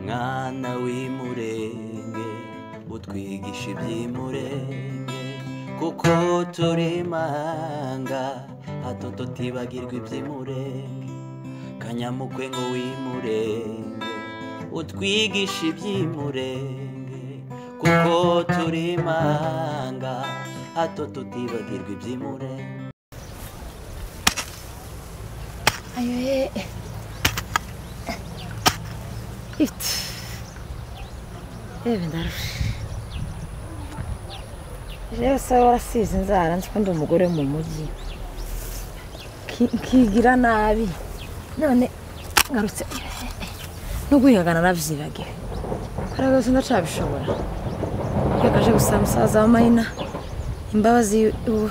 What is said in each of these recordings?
mwana w'imurenge utwigisha iby'imurenge kuko turi manga hato tutibagirwa iby'imurenge kanyamukwe ngo w'imurenge utwigisha iby'imurenge kuko turi manga hato tutibagirwa iby'imurenge Ayoye. Ut. Yewe ndarusha. Jewe se warasize inzara nzi ko ndi umugore wo mu mujyi. Ki- Nkigira nabi. None ngarutse n'ugwihagana navyibagiwe. Hariya rwose ndacabishobora. Iyo kaje gusaba umusaza wa Mayina imbabazi ubu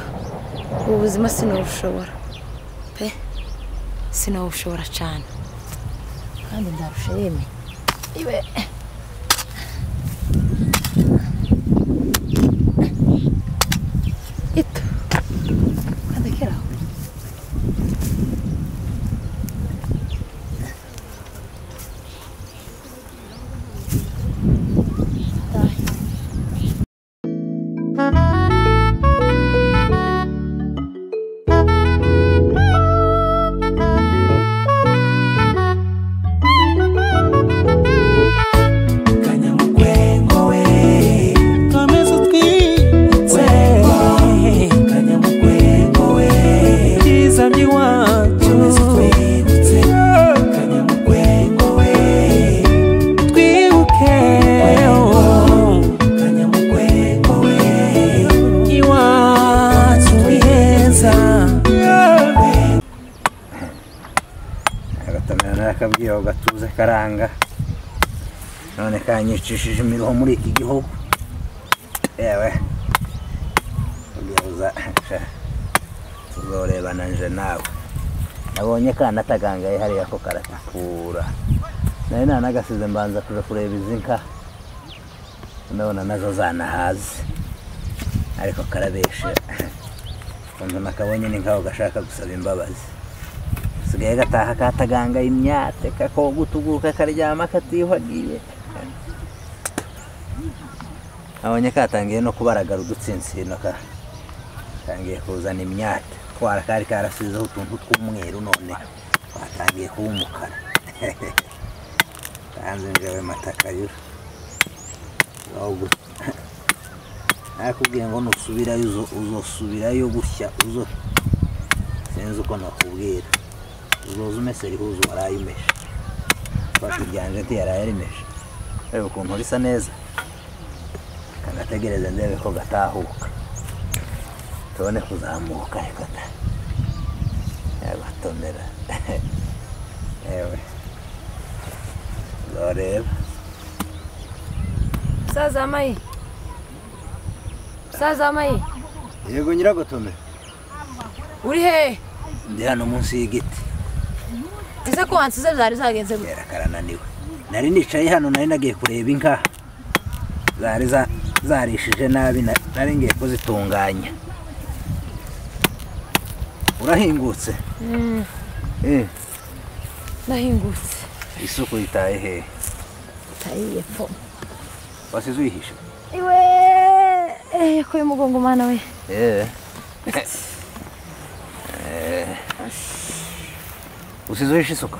ubu buzima sinubushobora. Pe. sinawushobora cyane kandi ndarusha yemye iwe ito kandekera aho agatamira n'akabwiho gatuze karanga none kanyicishije imiruho muri iki gihugu yewe ubwibuza sha, tuzorebana nje nawe nabonye kana atagangaye hariya ko karatakura nari nanagasize mbanza kuja kureba izi nka ndabona nazo zanahaze ariko karabeshe ukuntu nakabonye ni nkaho gashaka gusaba imbabazi sigaye gataha kataganga imyate kakoga utuguruka karyama katiyuhagiye abonye katangiye no kubaragara udutsinsino ka- katangiye kuzana imyate twara kari karasizeho utuntu tw'umweru none twatangiye kuba umukara tanze njyewe matakayura nakubwiye ngo nusubirayo uzo- uzosubirayo gutya uzo sinzi uko nakubwira uzoza umese rihuza uwaraye umeshe fata iryanje nti yaraye arimeshe reba ukuntu risa neza kagategereze ndebe ko gatahuka tubone kuzamuka reka da yabatonera yewe uzareba umusaza wamaye umusaza wamaye yego nyiragotome uri hehe ndi hano munsi y'igiti ese ko wansize byari zagenze gute kera karananiwe nari nicaye hano nari nagiye kureba inka zari za- zarishije nabi na- nari ngiye kuzitunganya urahingutse Eh, ndahingutse isuku yitaye hehe tayiye po wasize uyihishe iwe eh, ko y'umugongo mana we yewe Eh, usize uhishe isuka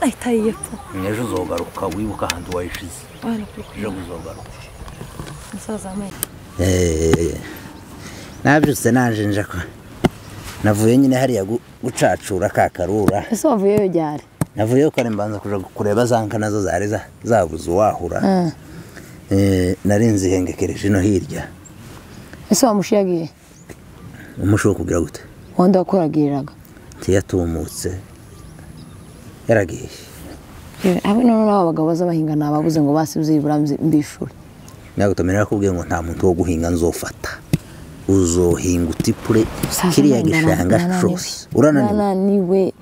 ay tayiye po ejo uzogaruka wibuka ahantu wayishize wana kuri kuri ejo uzogaruka umusaza wamaye nabyutse nanjenja ko navuye nyine hariya gu- gucacura ka karura ese wavuyeyo ryari navuyeyo kare mbanza kuja kureba za nka nazo zari za- zabuze uwahura Eh, nari nzihengekereje ino hirya ese wamushiyagiye umusho wo kugira gute wenda wakuragiriraga ntiyatumutse yaragiye habe none n'abo bagabo baza bahinga ni ababuze ngo basibuze ibura mbishura nagutomera nakubwiye ngo nta muntu wo guhinga nzofata uzohinga utipure Sasa kiriya ndana- gishanga ndananiwe. cose urananiwe ndananiwe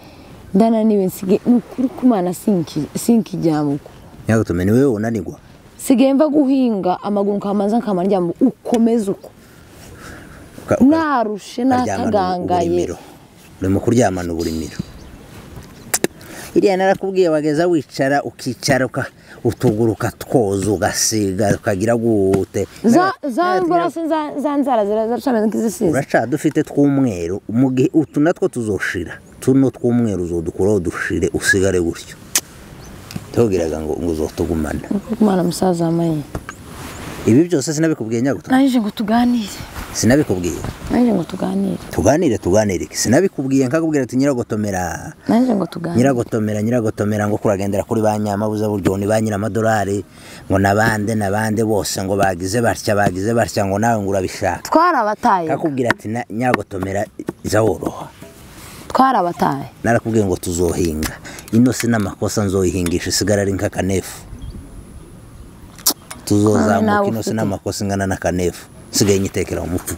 ndananiwe nsige ni ukuri kumana sinki- sinkijyamuko nagutomera ni wowe unanigwa sigaye mva guhinga amaguru nkamanza nkamara njyamo ukomeza uko Uka- uka- narushe ukaryamana natagangaye uburimiro urimo kuryamana uburimiro iriya narakubwiye wageza wicara ukicara uka- utuguruka twoza ugasiga ukagira gute za Na- za ngora se za za nzara zira zaracameze nk'izisize uraca dufite tw'umweru mu gihe utu natwo tuzoshira tuno tw'umweru uzodukuraho dushire usigare gutyo tubwiraga ngo ngo uzotugumana umwana musaza wambaye ibi byose sinabikubwiye nyagutu nanjye ngo tuganire sinabikubwiye nanjye ngo tuganire tuganire tuganire iki? sinabikubwiye nkakubwira ati nyiragotomera nanjye ngo tuganire nyiragotomera nyiragotomera ngo kuragendera kuri ba nyamabuza buryo ni ba nyiramadolari ngo nabande nabande bose ngo bagize batya bagize batya ngo nawe ngo urabishaka twarabataye kakubwira ati "Na- nyiragotomera iza woroha twarabataye narakubwiye ngo tuzohinga ino si n'amakosa nzoyihingisha isigara ari nk'akanefu None nawe tuzozamuka ino si ufite. n'amakosa ingana n'akanefu nsigaye nyitekera umupfu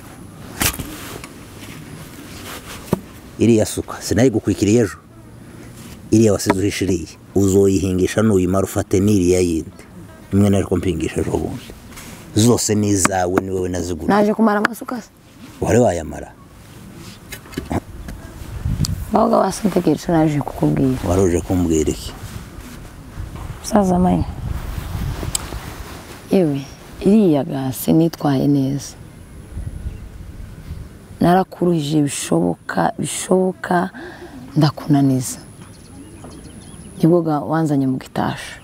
iriya suka sinayigukwikiriye ejo iriya wasize uhishe iriya uzoyihingisha nuyimara ufate n'iriya yindi imwe nari mpingisha ejo bundi zose ni izawe ni wowe nazigura naje kumara amasuka se wari wayamara ahubwo wasintegereje naje kukubwira wari uje kumbwira iki musaza wambaye yewe iriya gasi nitwaye neza narakuruhije bishoboka bishoboka ndakunaniza nibwo ga- wanzanye mu gitasha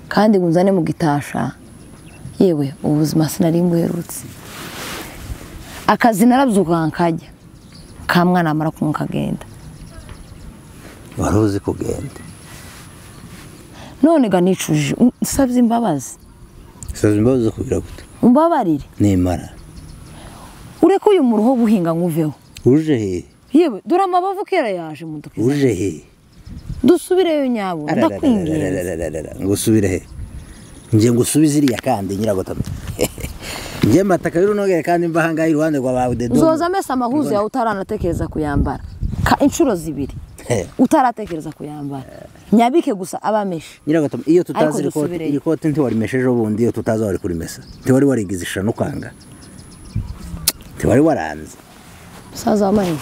kandi ngo unzane mu gitasha yewe ubuzima sinari mbuherutse akazi narabyuka nkajya ka mwana amara kumwe kagenda wari uzi kugenda none ga nicujije nsabye imbabazi saza imbabazi zo kugira gute umbabarire nimara ureke uyu muruho guhinga nguveho uje he yewe dore amabavu kera yaje muduka uje he dusubireyo nyabo ndakwinginze Arararararararara, ngo usubire he ngiye ngo usubize iriya kandi nyiragotama ngiye mataka y'urunogere kandi mva ahangaha iruhande rwa bawe dedo uzoza amesa amahuzu yawe utaranatekereza kuyambara ka inshuro zibiri utaratekereza kuyambara nyabike gusa abameshe nyiragotama iyo Ariko tutazi iri koti dusubireyo. iri koti ntiwarimeshe ejo bundi iyo tutazi wari kurimesa ntiwari warigize ishano ukanga ntiwari waranze musaza wamaye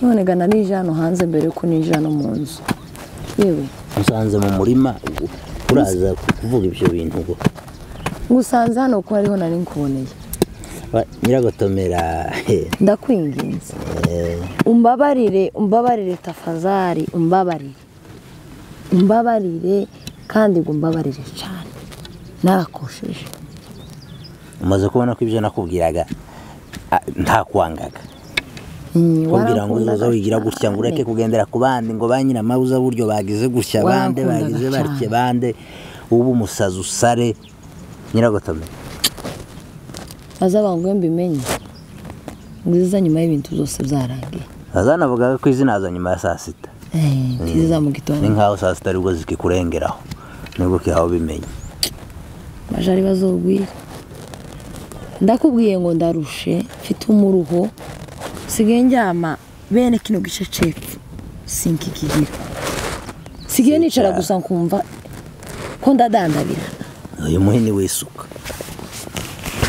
none ga narije hano hanze mbere yuko nije hano mu nzu yewe musanze mu murima u- uraza kuvuga ibyo bintu ngo ngusanze hano kuko ariho nari nkuboneye Wa- nyiragotomera he, ndakwinginze eh, umbabarire umbabarire tafazari umbabarire umbabarire kandi ngo umbabarire cyane narakosheje umaze kubona ko ibyo nakubwiraga a- nta kwangaga Mm, kugira ngo warankundaga uza wigira gutya ngo ureke cyane. kugendera ku bandi ngo ba nyiramabuza buryo bagize gutya bande Warankundaga bagize batya cyane. bande ubu umusazi usare nyiragotome aze abantu mbimenye nziza nyuma y'ibintu byose byarangiye azanavugaga ko izina haza nyuma ya saa sita Eh, nziza mu ni gitondo nkaho saa sita aribwo zikikurengeraho nubwo kihawe bimenye bajari bazogwira ndakubwiye ngo ndarushe mfite umuruho sigaye njyama bene kino gice cepfo sinkikigira sigaye nicara gusa nkumva ko ndadandabira uyu muhini w'isuka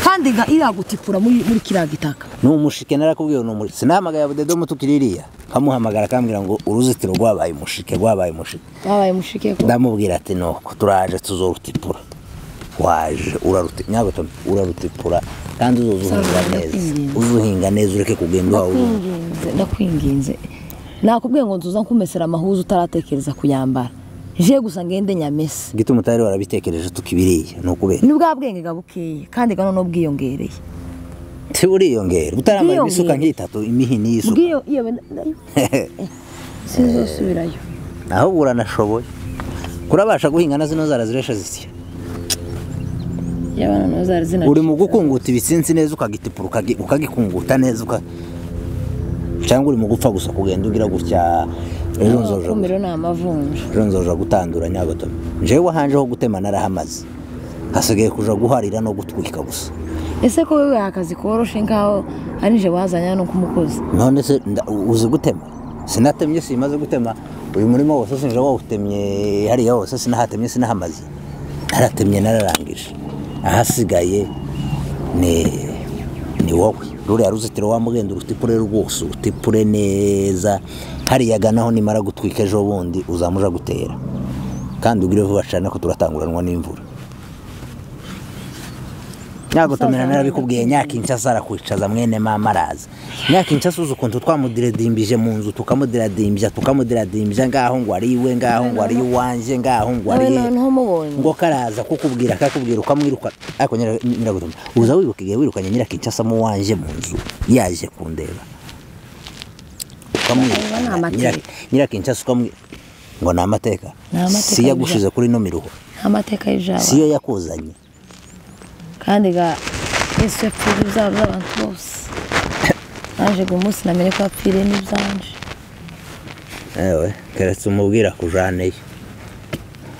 kandi ga iragutikura muri muri kiriya gitaka ni umushike narakubwiye ni umushike sinahamagaye abudedomu tukiri iriya nkamuhamagara akambwira ngo uruzitiro rwabaye umushike rwabaye umushike wabaye mushike ko ndamubwira ati nuko turaje tuzorutipura waje uraruti nyagutome urarutipura kandi uzuhinga Sawa, neza ndakwinginze. uzuhinga neza ureke kugenda wawe ndakwinginze ndakwinginze nakubwiye ngo nzuza nkumesera amahuzu utaratekereza kuyambara je gusa ngende nyamese gituma utari warabitekereje tukibiriye ni ukubera ni bwa bwenge ga bukeye kandi ga none bwiyongereye si buriyongera utaramara Bwiyongera. imisuka nk'itatu imihini y'isuka bwiyo yewe na- sinzosubirayo naho uranashoboye kurabasha guhinga na zino zara ziresha zisya yabana no zari zina uri mu gukunguta ibitsinsi neza ukagitipura ukagi- ukagikunguta neza uka cyangwa uri mu gupfa gusa kugenda ugira gutya ejo nzoja gusa." kumiro ni amavunja ejo nzoja gutandura nyabatobe njyewe wahanjeho gutema narahamaze hasigaye kuja guharira no gutwika gusa ese ko wewe akazi koroshe nkaho ari nje wazanye hano nk'umukozi none se nda- uzi gutema sinatemye simaze gutema uyu murima wose sinje wawutemye hariya wose sinahatemye sinahamaze naratemye nararangije ahasigaye ni ni wowe ruriya ruzitiro wa mugenda urutipure rwose urutipure neza hariya ganaho nimara gutwika ejo bundi uzamuja gutera kandi ugire vuba cyane ko turatanguranwa n'imvura nyagotomera narabikubwiye nyakincasa arakwicaza mwene mama araza nyakincasa uzi ukuntu twamudiredimbije mu nzu tukamudiradimbya tukamudiradimbya ngaho ngo ari iwe ngaho ngo ari iwanjye ngaho ngo ari nawe iye noneho mubonye ngo karaza kukubwira kakubwira ukamwiruka ariko nyira- nyiragutume uza wibuka igihe wirukanye nyirakincasa mu wanje mu nzu yaje kundeba Ayo ni amateka. ukamwirukana nyirakincasa ukamwi ngo ni amateka Ni amateka si yagushize kuri ino miruho nta mateka y'ijabo si yo yakuzanye kandi ga yesu yapfiriye ibyaro by'abantu bose naje ngo umunsi namenye ko yapfiriye n'ibyanje ewe keretse umubwira kujaneyo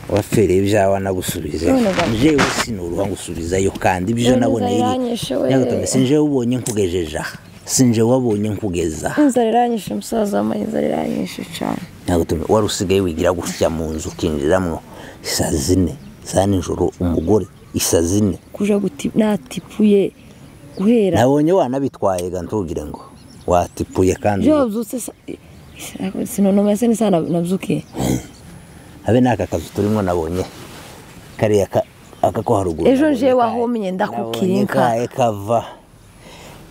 wapfiriye ibyawe anagusubizeyo None ga- jewe sinuruha ngusubizayo kandi ibyo None naboneye inzara iranyishe we. nyiragutume sinjewe ubonye nkugejeje aha sinjewe wabonye nkugeza aha inzara iranyishe umusaza wambaye inzara iranyishe cyane ntabwo tumi wari usigaye wigira gutya mu nzu ukinjiramo saa zine za nijoro umugore isa zine kuja guti natipuye guhera nabonye wanabitwaye ga ntugire ngo watipuye kandi byo wabyutse sa- sinonoma ese ni saa na- nabyukiye habe n'aka kazu turimo nabonye kariya ka- aka ko haruguru Ejo nabonye jewe kaye. ahomye ndakukira Nabonye inka. kaye kava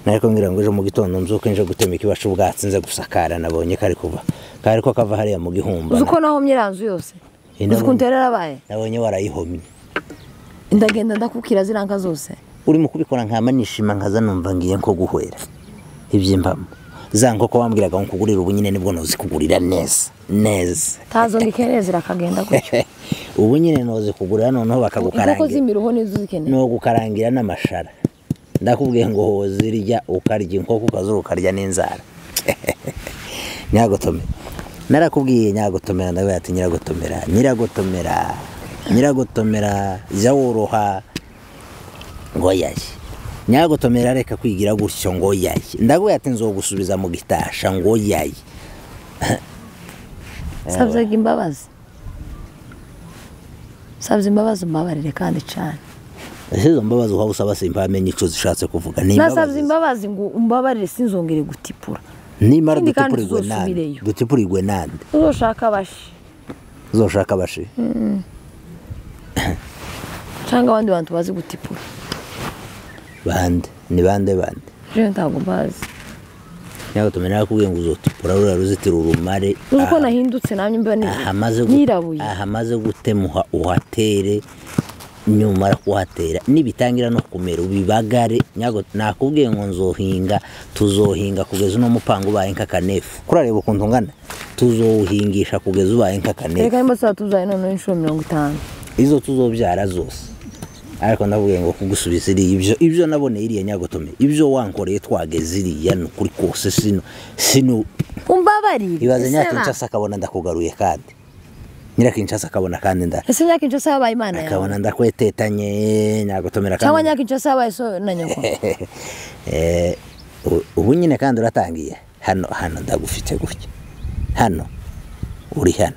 nariko ngira ngo ejo mu gitondo mzuke nje gutema ikibacu ubwatsi nze gusakara nabonye kari kuva kari ko kava hariya mu gihumba uzi ko nahomye iranzu yose Ino uzi ukuntu bundi. rero yarabaye nabonye warayihomye ndagenda ndakukira ziranka zose urimo kubikora nkama nishima nkaza numva ngiye nko guhwera ibyimbamo za nkoko wambwiraga ngo kugurira ubu nyine nibwo nozikugurira neza neza tazo ngikeneye zirakagenda gutyo ubu nyine nozikugurira noneho inkoko bakagukarangira z'imiruho nizo zikeneye nogukarangira n'amashara ndakubwiye ngo hozirya ukarya inkoko ukazura ukarya n'inzara nyagotome narakubwiye nyagotomera ndavuga ati nyiragotomera nyiragotomera nyiragotomera jya woroha ngo yaye nyagotomera reka kwigira gutyo ngo yaye ndaguye ati nzogusubiza mu gitasha ngo yaye sabyaga imbabazi sabye imbabazi umbabarire kandi cyane ese izo mbabazi uhaba usaba simpamenye icyo zishatse kuvuga ni nasabye imbabazi imbabazi ngo umbabarire sinzongere gutipura nimara Ikindi kandi dutupurirwe nande tuzosubireyo. dutupurirwe nande uzoshaka abashi uzoshaka abashi cyangwa abandi bantu bazi gutipura bande ni bande bande jewe ntabwo mbazi nyagotomera narakubwiye ngo uzotupura ruriya ruzitiro urumare uzi ko aha- nahindutse namye mba ni- ahamaze gu- nirabuye ahamaze gutemuha uhatere nyumara kuhatera nibitangira no kumera ubibagare nyago nakubwiye ngo nzohinga tuzohinga kugeza uno mupango ubaye nk'akanefu kurareba ukuntu ungana tuzowuhingisha kugeza ubaye nk'akanefu reka nimba tuzatuzaye noneho inshuro mirongo itanu izo tuzobyara zose ariko ndavuga ngo kugusubiza iriya ibyo ibyo naboneye iriya nyagotome ibyo wankoreye twageze iriya ni ukuri kose sino sino umbabarire ibaze ese nyakinshasa na- akabona ndakugaruye kandi nyirakinshasa akabona kandi nda ese nyakinshasa yabaye imana yawe akabona ndakwetetanye nyagotomera cyangwa kandi nyakinshasa yabaye so na nyoko Eh, u- ubu nyine kandi uratangiye hano hano ndagufite gutya hano uri hano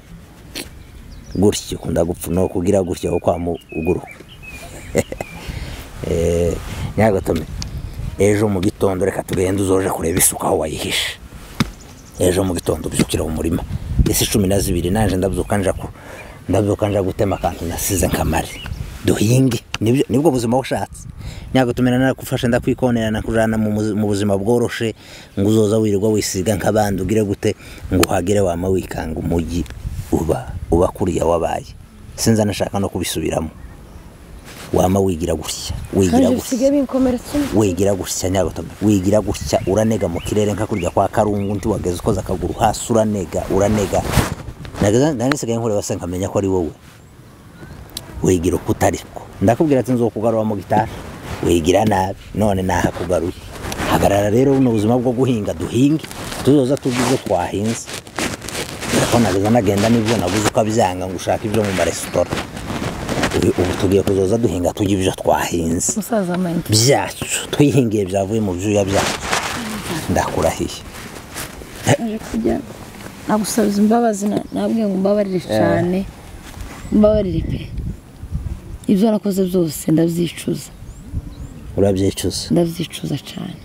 gutya ukunda gupfa no kugira gutya wo kwamuguruka nyagotome ejo mu gitondo reka tugende uzoje kureba isuka aho wayihishe ejo mu gitondo ubyukira mu murima isi cumi na zibiri nanje ndabyuka nja ku ndabyuka nja gutema akantu nasize nkamare duhinge nibyo nibwo buzima ushatse nyagotumira narakufashe ndakwikonera nakujana mu muzi- mu buzima bworoshe ngo uzoza wirirwa wisiga nk'abandi ugire gute ngo uhagere wama wikanga umujyi uba uba kuriya wabaye sinza nashaka no kubisubiramo wama wigira gutya wigira kandi gutya bisigaye binkomeretsa umutwe wigira gutya nyagotome wigira gutya uranega mu kirere nka kurya kwa karungu ndi wageze ukoze akaguru hasi uranega uranega Nageze- nari nsigaye nkureba se nkamenya ko ari wowe wigira uko utariko ndakubwira ati nzokugarura mu gitari wigira nabi none nahakugaruye hagarara rero buno buzima bwo guhinga duhinge tuzoza tuzi ibyo twahinze ko nageza nagenda n'ibyo naguze ukabyanga ngo ushake ibyo mu maresitora Ubu- ubu tugiye kuzoza duhinga tujya ibyo twahinze umusaza mayinite byacu twihingiye byavuye mu byuya byacu ndakurahiye nagusabye imbabazi na- nabwiye ngo umbabarire cyane umbabarire pe ibyo nakoze byose ndabyicuza urabyicuza ndabyicuza cyane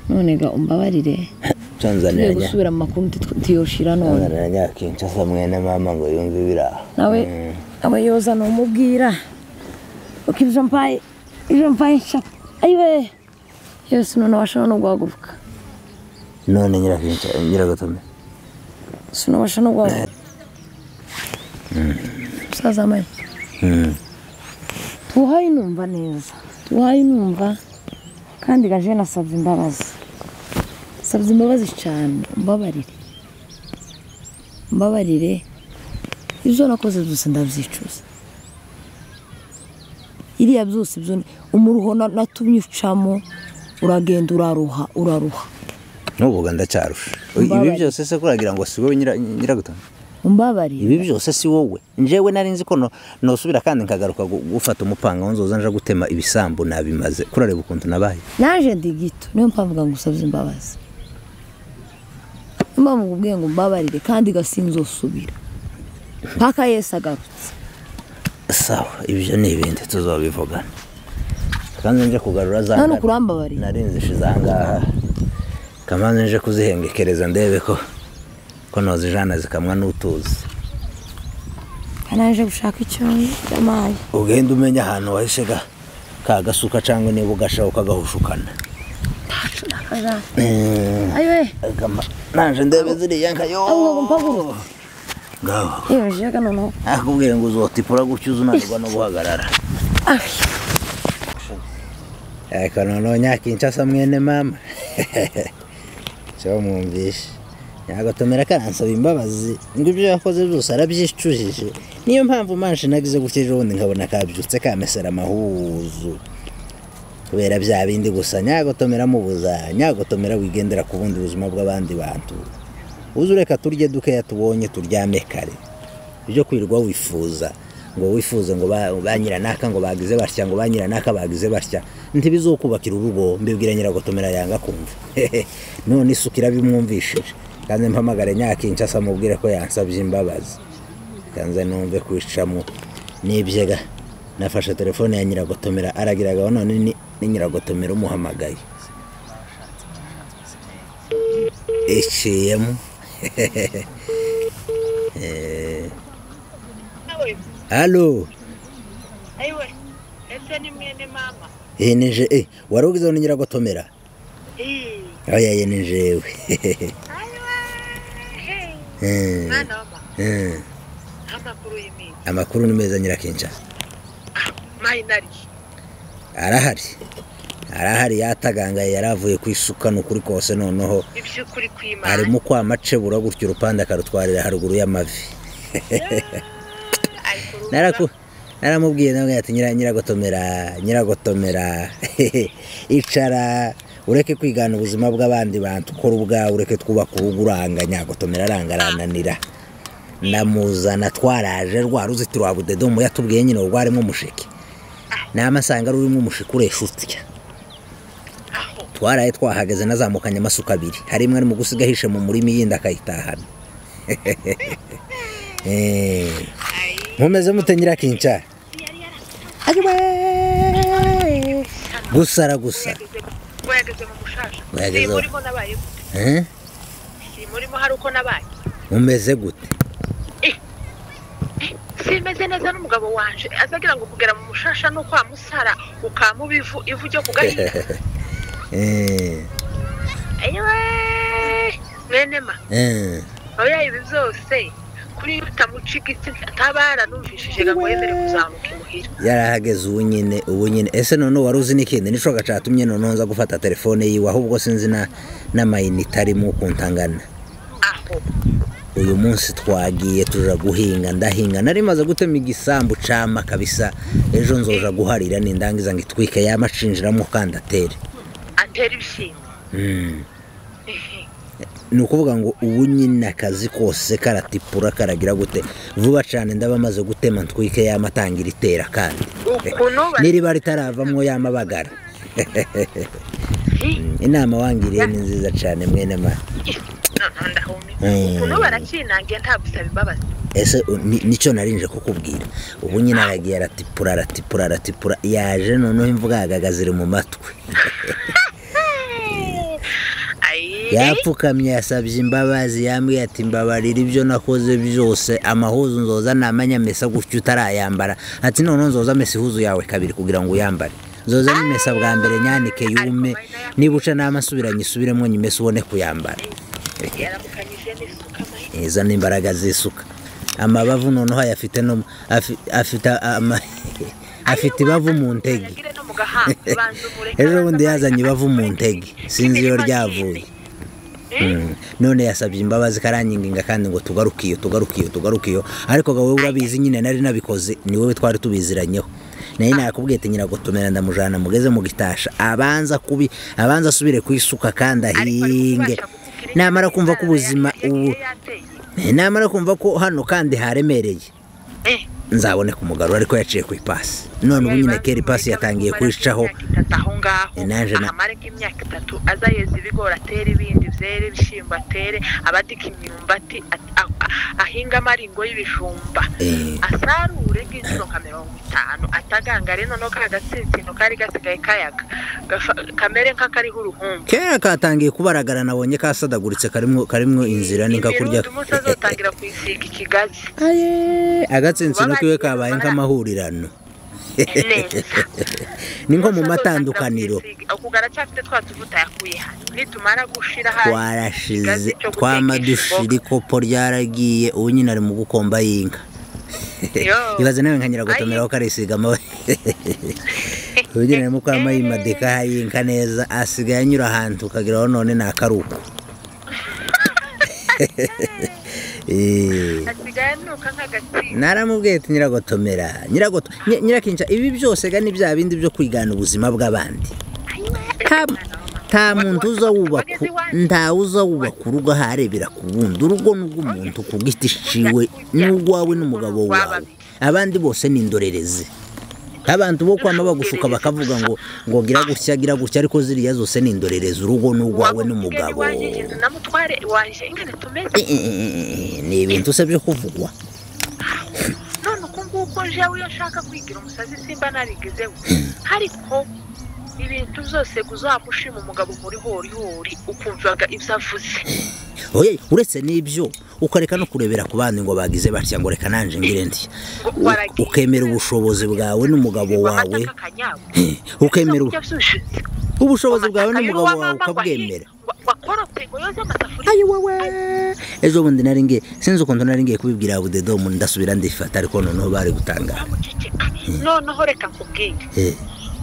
none ga umbabarire tugiye nsanzanira nyaka gusubira mu makuru nti- tiyoshira none nsanzanira nyaka inshasa mwene mama ngo yumve biraha nawe nawe yoza numubwira uko ibyo mbaye ibyo mbaye nshaka ayiwe yose none washobora no guhaguruka none nyiragutome sinubasha no guhaguruka musaza mani tuhaye numva neza tuhaye numva kandi gaje nasabye imbabazi sabye imbabazi cyane umbabarire umbabarire ibyo nakoze byose ndabyicuza iriya byose ibyo ni- umuruho na- natumye ucamo uragenda uraruha uraruha n'ubuga ndacyarusha ibi Mbabaye. byose se kuragira ngo si wowe nyira- nyiragutome umbabarire ibi byose si wowe njyewe nari nzi ko no- nosubira kandi nkagaruka gu- gufata umupanga wo nzoza nja gutema ibisambu nabimaze kurareba ukuntu nabaye naje ndi gito niyo mpamvu ngusabye imbabazi niyo mpamvu nkubwiye ngo mbabarire kandi gasinzosubira mpaka yesu agarutse sawa ibyo ni ibindi tuzabivugana kandi nje kugarura za None ukurambabarira? nari nzishe izangaha kamanza nje kuzihengekereza ndebe ko ko nozijana zikamwa n'utuzi naje gushaka icyonyi cy'amayi ugenda umenya ahantu wahishe ga- ka gasuka cyangwa niba ugashaho ukagahushukana ntacu nakazana Eh, ayiwe agama- nanje ndebe ziriya nka ahubwo yo mpaguru ngaho yejeje ka noneho nakubwira ngo uzotipura gutyo uzunanirwa no guhagarara Ari. ariko noneho nyakinshasa mwene mama cyo mwumvishe nyagatomera karansaba imbabazi ngo ibyo yakoze byose arabyicujije niyo mpamvu manje nagize gutya ejo bundi nkabona kabyutse kamesera amahuzu kubera bya bindi gusa nyagotomera mubuza nyagotomera wigendera ku bundi buzima bw'abandi bantu uzi ureka turye dukeya tubonye turyame kare ibyo kwirirwa wifuza ngo wifuze ngo ba- ba nyiranaka ngo bagize batya ngo ba nyiranaka bagize batya ntibizokubakira urugo mbibwira nyiragotomera yanga kumva none isuka irabimwumvishije kandi mpamagare nyakinshasa mubwire ko yansabye imbabazi kanze numve kwicamo nibyega nafashe telefone ya nyiragotomera aragiragaho none ni- ni nyiragotomera umuhamagaye iciyemo halo ayiwe ese ni mwene mama yeneje eh wari ugize ngo nyiragotomera Ii, oya yenejewe he, Eh, mwana wama eh. amakuru y'iminsi amakuru ni meza nyirakinshasa mayinari arahari arahari yatagangaye yaravuye ku isuka ni ukuri kose noneho iby'ukuri kw'imana arimo kwamacebura gutya urupande akarutwarira haruguru y'amavi ariko urumva- Naraku- naramubwiye nawe ati "Nyira- nyiragotomera nyiragotomera icara ureke kwigana ubuzima bw'abandi bantu ukora ubwawe ureke twubaka urugo uranga nyagotomera aranga arananira ndamuzana twaraje rwa ruzitiro rwa budedomu yatubwiye nyine rwarimo umushike namasanga rurimo umushike uresha utya aho twaraye twahagaze nazamukanye amasuka abiri hari imwe ari mu gusiga ahishe mu murima iyindi akayitahana Eh, mumeze mute nyirakinshara gusara gusa yageze ngo yageze mu mushasha Yageze si aho. murimo nabaye gute Eh, si murimo hari uko nabaye mumeze gute simeze neza n'umugabo wanje azagira ngo kugera mu mushasha no kwa musara ukamuba ivu ivu ryo kugahinga Eh, ayiwe mwene ma eh, oya ibi byose kuri iyo utamuciga itsi atabara numvishije ngo yemere kuzamuka imuhira yarahageze ubu nyine ubu nyine ese noneho wari uzi n'ikindi nico gacatumye noneho nza gufata telefone yiwe ahubwo sinzi na- n'amayinite arimo ukuntu angana aho uyu munsi twagiye tuja guhinga ndahinga nari maze gutema igisambu cama kabisa ejo nzoja guharira nindangiza ngo itwike yamacinjiramo kandi atere atera ibishyimbo Mm. ni ukuvuga ngo ubu nyine akazi kose karatipura karagira gute vuba cyane ndaba maze gutema ntwike yama atangira itera kandi ukuntu bari n'iriba ritaravamwo yama abagara Mm, inama wangiriye ni nziza cyane mwene ma noneho ndahumye Mm. ukuntu barakinangiye nta gusaba imbabazi ese u- ni- nicyo narinje kukubwira ubu nyine aragiye aratipura aratipura aratipura yaje noneho imvuga yagagazira mu matwi ayi yapfukamye yasabye imbabazi yambwiye ati mbabarira ibyo nakoze byose amahuzu nzoza namenya mesa gutyo utarayambara ati noneho nzoza mesa ihuzu yawe kabiri kugira ngo uyambare nzoza n'imesa bwa mbere nyanike yume niba uca n'amasubiranye isubiremo nyimesa ubone kuyambara yaramukanyije n'isuka mayi izo ni imbaraga z'isuka amabavu noneho ayafite no afi- afite ama- afite ibavu mu ntege yagire no mu gahanga banza umureke ejo bundi yazanye ibavu mu ntege sinzi iyo ryavuye Mm. none yasabye imbabazi karanginga kandi ngo tugarukiyo tugarukiyo tugarukiyo ariko wowe urabizi nyine nari nabikoze ni wowe twari tubiziranyeho naye nakubwiye ati nyiragotomera ndamujana mugeze mu gitasha abanza kubi abanza asubire kwisuka kandi ahinge namara kumva ko ubuzima ubu namara kumva ko hano kandi haremereye nzaboneka umugabo ariko yaciye ku ipasi none ubu nyine kera ipasi yatangiye kwicaho aho ngaho Naje na- ahamare nk'imyaka itatu azayeza ibigori atere ibindi byera ibishyimbo atere abadika imyumbati a- a- ahinga amaringo y'ibijumba Eh. asarure nk'inshuro nka mirongo itanu atagangare noneho ka gatsinsino kari gasigaye kayaga gafa- kamere nk'akariho uruhumbu kera katangiye kubaragara nabonye kasadaguritse karimo karimo inzira ni nka kurya Imyundi umunsi azotangira kuyisiga ikigazi agatsinsino kiwe kabaye nk'amahurirano neza ni nko mu matandukaniro ubwo aracyafite twa tuvuta yakuye hano nitumara gushira twarashize twamadushirikopo ryaragiye ubu nyine ari mu gukomba y'inka ibaze nawe nka nyiragotomera aho karisigamo ubugira arimo kuramo yimadika y'inka neza asigaye anyura ahantu ukageraho none ni akaruko Eh. hasigaye nuka nk'agatsinda naramubwiye ati nyiragotomera nyiragoto Nyi- nyirakinca ibi byose ga ni bya bindi byo kwigana ubuzima bw'abandi nta- nta muntu uzawubaka ntawe uzawubaka urugo aho arebera ku wundi urugo ni urw'umuntu ku giti ciwe n'urwawe n'umugabo wawe abandi bose ni indorerezi abantu bo kwama bagusuka bakavuga ngo ngo gira gutya gira gutya ariko ziriya zose ni indorerezi urugo ni urwawe n'umugabo na mutware waje ingana tumeze Eh, eh, eh, eh, ni ibintu se byo kuvugwa none uko nguko jewe iyo nshaka kwigira umusazi simba narigezeho ariko ibintu byose uzamushima umugabo muri horihori ukumvaga ibyo avuze oye uretse n'ibyo ukareka no kurebera ku bandi ngo bagize batya ngo reka nanje ngire ndi U- ukemera ubushobozi bwawe n'umugabo wawe Eh, ukemera ubu- ubushobozi bwawe n'umugabo wawe ukabwemera ejo bundi nari ngiye sinzi ukuntu nari ngiye kubibwira budedomu ndasubira ndifata ariko noneho bari gutangara noneho reka nkubwire Eh,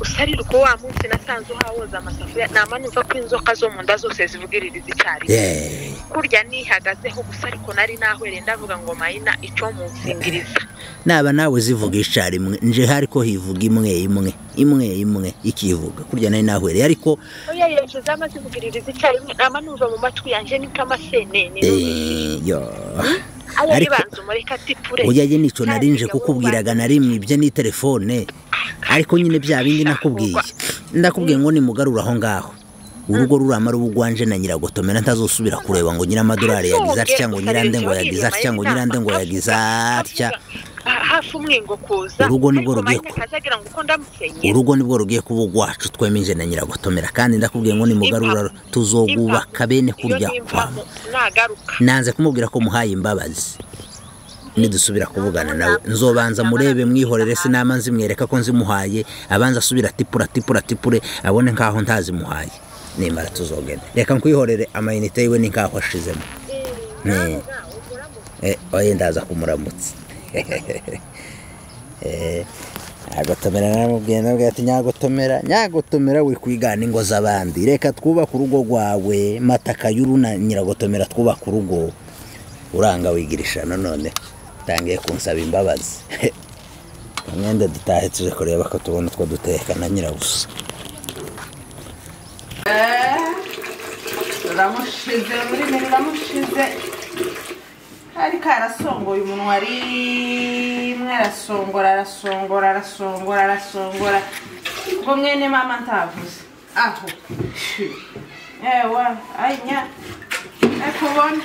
usarira uko wa munsi nasanze uhawoza amasafuriya nama numva ko inzoka zo mu nda zose zivugiririza icyarimwe eh, kurya nihagazeho gusa ariko nari nahwere ndavuga ngo mayina ico munzingiriza naba nawe zivuga icarimwe nje hariko hivuga imwe imwe imwe imwe ikivuga kurya nari nahwere ariko oya yeje zama zivugiririza icyarimwe nama numva mu matwi yanjye ni nk'amasenene eh, yo aya ariko- ribanza umureka atipure oya ye nicyo nari nje kukubwiraga nari mwibye ni telefone ariko nyine bya bindi nakubwiye ndakubwiye ngo nimugarure aho ngaho urugo ruramara ubu ugwanje na nyiragotomera ntazosubira kureba ngo nyiramadorari yagize atya ngo nyirande ngo yagize atya ngo nyirande ngo yagize atya hafi umwingo kuza Urugo nibwo ariko rugiye Mayina ku- akazagira ngo uko ndamusenyera urugo nibwo rugiye kuba ugwacu twemwe nje na nyiragotomera kandi ndakubwiye ngo nimugarura tuzogubaka bene kurya kwama nagaruka nanze kumubwira ko muhaye imbabazi nidusubira kuvugana nawe nzobanza murebe mwihorere sinama nzimwereka ko nzimuhaye abanza asubira atipura atipura atipure abone nkaho ntazimuhaye nimara tuzogenda reka nkwihorere amayinite yiwe ni nkaho ashizemo Ne. Eh, oye ndaza kumuramutsa Eh, nyagotomera naramubwiye nabwiye ati nyagotomera nyagotomera wikwigana ingo z'abandi reka twubake urugo rwawe mataka y'uru na nyiragotomera twubake urugo uranga wigirisha nanone utangiye kunsaba imbabazi umwenda dutahe tuje kureba ko tubona utwo duteka na nyirabusa ruramushize ururimi ruramushize ariko arasongoye umunwa rimwe arasongora arasongora arasongora arasongora ubwo mwene mama ntavuze aho Shi. ewa anya kubona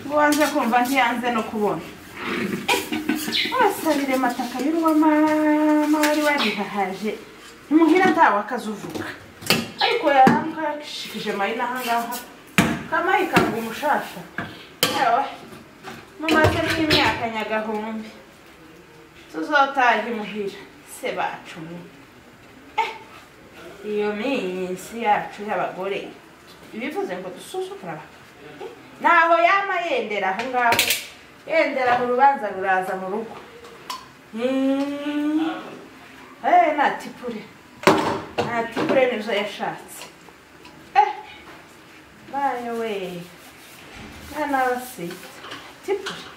ngo wanze kumva ntiyanze no kubona abasabire amataka y'urwamama wari warihahaje imuhira ntawe akazuvuga ariko yarambwa yakishikije mayina ahangaha kamayi kanga umushasha yewe mumaze n'imyaka nyagahumbi tuzotaha imuhira se bacu mwe Eh, iyo minsi yacu y'abagore ibivuze ngo dusuzugura abantu ntaho yama yendera aho ngaho yendera mu rubanza ruraza mu rugo Hmm. Eh, nta tipure nta tipure nizo yashatse Eh, bayo we mwana w'abasita tipure